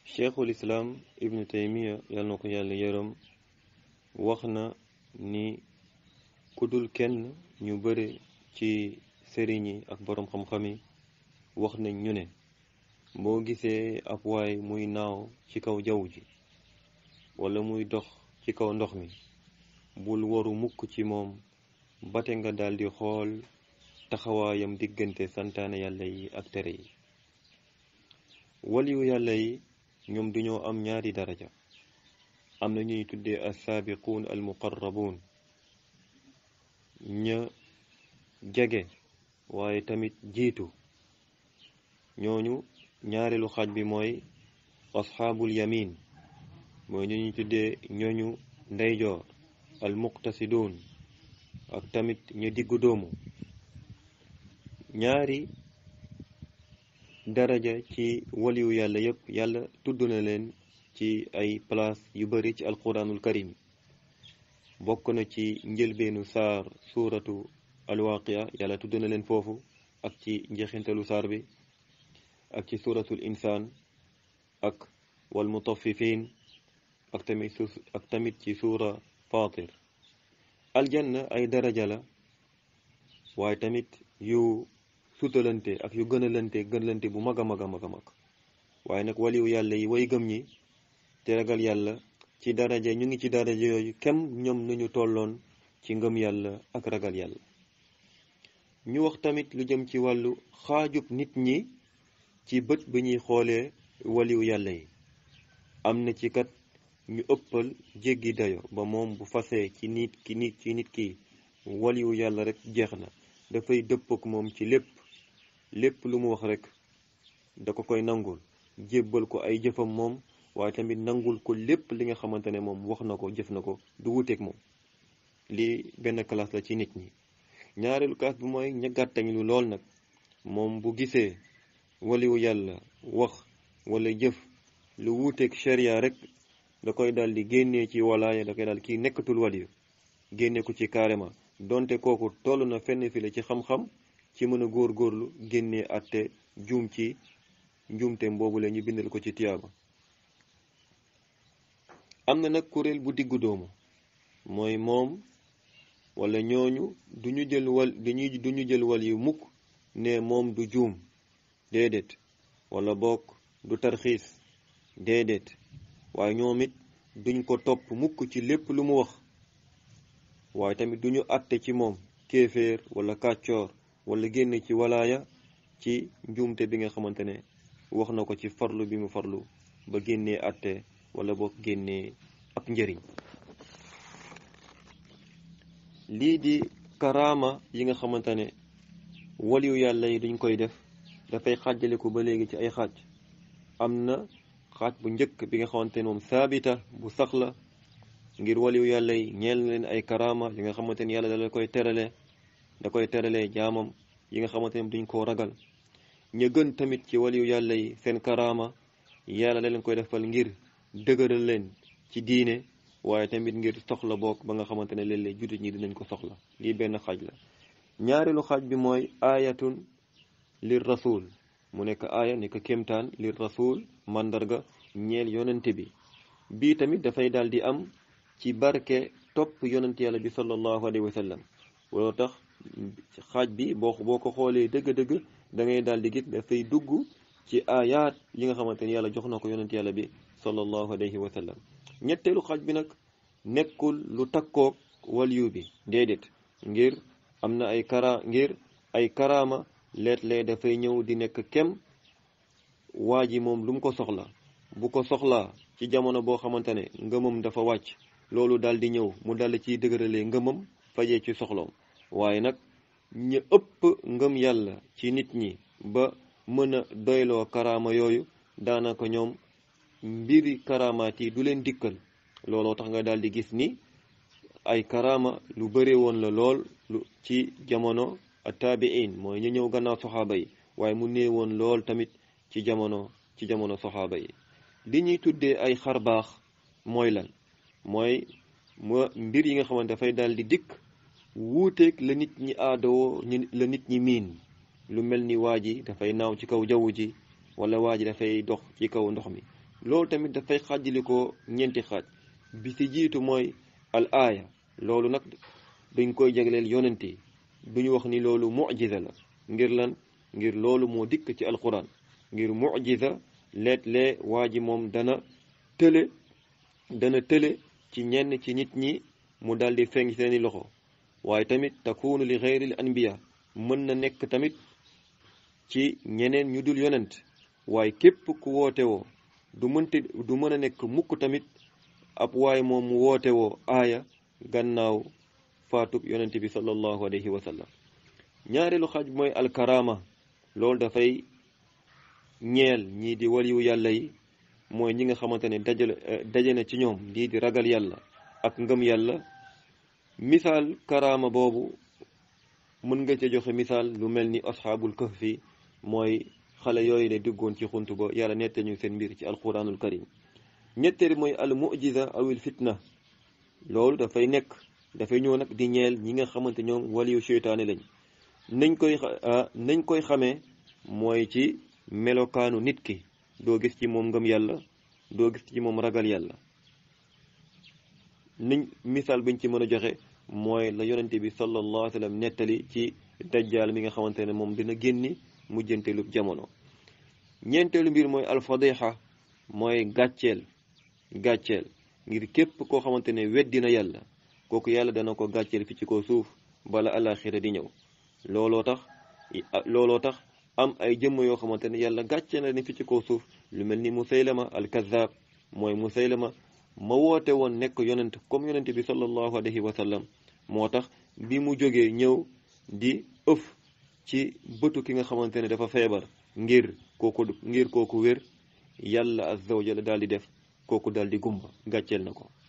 cheikhul islaam ibnu taymiya yàlla na ko yàlla yërëm wax na ni ku dul kenn ñu bëri ci sëriñ yi ak boroom xam-xam yi wax nañ ñu ne boo gisee ab waay muy naaw ci kaw jaww ji wala muy dox ci kaw ndox mi bul waru mukk ci moom bate nga daldi xool taxawaayam diggante santaane yàlla yi ak tere yi waliyu yàlla yi ñoom duñoo am ñaari daraja am na ñuy tuddee assaabiquun almuqarrabuun ña jege waaye tamit jiitu ñooñu ñaareelu xaaj bi mooy asxaabul yamin mooy ñu ñuy tuddee ñooñu ndeyjoor almuqtasiduun ak tamit ñu diggu doomu ñaari daraja ci waliyu yàlla yépp yàlla tudd na leen ci ay place yu bari ci alquranul karim bokk na ci njëlbeenu saar suuratu alwaqia yàlla tudd na leen foofu ak ci njeexintalu saar bi ak ci suuratul insaan ak wal mutaffifin ak tamit ak tamit ci suura fatir aljanna ay daraja la waaye tamit yu sutalante ak yu gënalante gënalante bu mag a mag a mag a mag waaye nag waliyu yàlla yi way gëm ñi te ragal yàlla ci daraja ñu ngi ci daraja yooyu kem ñoom nañu tolloon ci ngëm yàlla ak ragal yàlla ñu wax tamit lu jëm ci wàllu xaajub nit ñi ci bët bi ñuy xoolee waliyu yàlla yi am na ci kat ñu ëppal jéggi dayo ba moom bu fasee ci nit ki nit ci nit ki waliyu yàlla rek jeex na dafay dëpp ak moom ci lépp lépp lu mu wax rek da ko koy nangul jébbal ko ay jëfam moom waaye tamit nangul ko lépp li nga xamante ne moom wax na ko jëf na ko du wuteeg moom lii benn classe la ci nit ñi ñaareelu classe bi mooy ña gàttañ lu lool nag moom bu gisee waliwu yàlla wax wala jëf lu wuuteeg sharia rek da koy daal di génnee ci walaaya da koy daal kii nekkatul waliyu génne ko ci carrément donte kooku toll na fenn fi la ci xam-xam ci mën a góor-góorlu génnee atte juum ci njuumteem boobu la ñu bindal ko ci tiyaaba am na nag kuréel bu diggu doomu mooy moom wala ñooñu duñu jël wal duñu duñu jël wal yu mukk ne moom du juum déedéet wala bokk du tarxiis déedéet waaye ñoom it duñ ko topp mukk ci lépp lu mu wax waaye tamit duñu àtte ci moom kéeféer wala kàccoor wala génn ci walaaya ci njuumte bi nga xamante ne wax na ko ci farlu bi mu farlu ba génnee àtte wala boog génnee ab njëriñ lii di karaama yi nga xamante ne waliyu yàlla yi duñ koy def dafay xaajaleku ba léegi ci ay xaaj am na xaaj bu njëkk bi nga xamante ne moom saabita bu sax la ngir waliyu yàlla yi ñeel na leen ay karaama yi nga xamante ne yàlla da koy terale da koy teralee jaamam yi nga xamante ne duñ koo ragal ña gën tamit ci waliyu yàlla yi seen karaama yàlla da leen koy defal ngir dëgëral leen ci diine waaye tamit ngir soxla bokk ba nga xamante ne léeg-léeg jullit ñi dinañ ko soxla lii benn xaaj la ñaareelu xaaj bi mooy aayatun lir rasul mu nekk aaya nekk kéemtaan lir rasul mandarga ñeel yonente bi bii tamit dafay daal di am ci barke topp yonent yàlla bi sallallahu alayhi wa sallam loolu tax xaaj bi boo boo ko xoolee dëgg-dëgg da ngay daal di gis dafay dugg ci aayaat yi nga xamante ne yàlla jox na ko yonent yàlla bi sallallahu alayhi wa sallam ñetteelu xaaj bi nag nekkul lu takkoog waliyu bi déedéet ngir am na ay kara ngir ay karaama leet-lee dafay ñëw di nekk kem waa ji moom lu mu ko soxla bu ko soxlaa ci jamono boo xamante ne ngëmam dafa wàcc loolu daal di ñëw mu dal ciy dëgëralee ngëmam fajee ci soxloom waaye nag ñu ëpp ngëm yàlla ci nit ñi ba mën a doyloo karaama yooyu daanaka ñoom mbiri karaamaat yi du leen dikkal looloo tax nga daal di gis ni ay karaama lu bëre woon la lool lu ci jamono taabiin mooy ñu ñëw gannaaw soxaaba yi waaye mu nee woon lool tamit ci jamono ci jamono soxaaba yi li ñuy tuddee ay xarbaax mooy lan mooy ma mbir yi nga xamante dafay daal di dikk wuuteeg la nit ñi aadoo la nit ñi miin lu mel ni waa ji dafay naaw ci kaw jaww ji wala waa ji dafay dox ci kaw ndox mi loolu tamit dafay xaajalikoo ñeenti xaaj bi ci jiitu mooy al aaya loolu nag dañ koy jagleel yonent yi duñu wax ni loolu mujiza la ngir lan ngir loolu moo dikk ci alquran ngir mujiza leet-lee waa ji moom dana tële dana tële ci ñenn ci nit ñi mu daldi feeñ seeni loxo waaye tamit takunu li xeyril anbiya mën na nekk tamit ci ñeneen ñu dul yonent waaye képp ku woote woo du mënti du mën a nekk mukk tamit ab waaye moom mu woote woo aaya gannaaw faatub yonent bi sallallahu alayhi wa sallam ñaareelu xaaj mooy alkarama loolu dafay ñeel ñii di waliyu yàlla yi mooy ñi nga xamante ne dajale daje na ci ñoom lii di ragal yàlla ak ngëm yàlla misaal karama boobu mën nga ca joxe misaal lu mel ni asxaabul kahfi mooy xale yooyu ne duggoon ci xunt ba yàlla nette ñu seen mbir ci alquranul karim ñetteel mooy al mujiza awil fitna loolu dafay nekk dafay ñëw nag di ñeel ñi nga xamante ñoom waliyu seytaane lañ nañ koy nañ koy xamee mooy ci melokaanu nit ki doo gis ci moom ngëm yàlla doo gis ci moom ragal yàlla niñ misaal biñ ci mën a joxe mooy la yonente bi sallallahu alayhi wa sallam nettali ci dajjaal mi nga xamante ne moom dina génni mujjanteelu jamono ñeenteelu mbir mooy alfadiha mooy gàcceel gàcceel ngir képp koo xamante ne weddi na yàlla kooku yàlla dana ko gàcceel fi ci ko suuf bala alaxira di ñëw looloo tax looloo tax am ay jëmm yoo xamante ne yàlla gàcceel na ni fi ci ko suuf lu mel ni musaylama alkazab mooy musaylama ma woote woon nekk yonent comme yonent bi sallallahu alayhi wa sallam moo tax bi mu jógee ñëw di ëf ci bëtu ki nga xamante ne dafa feebar ngir kooku ngir kooku wér yàlla azza wa jalla daal di def kooku daal di gumba gàcceel na ko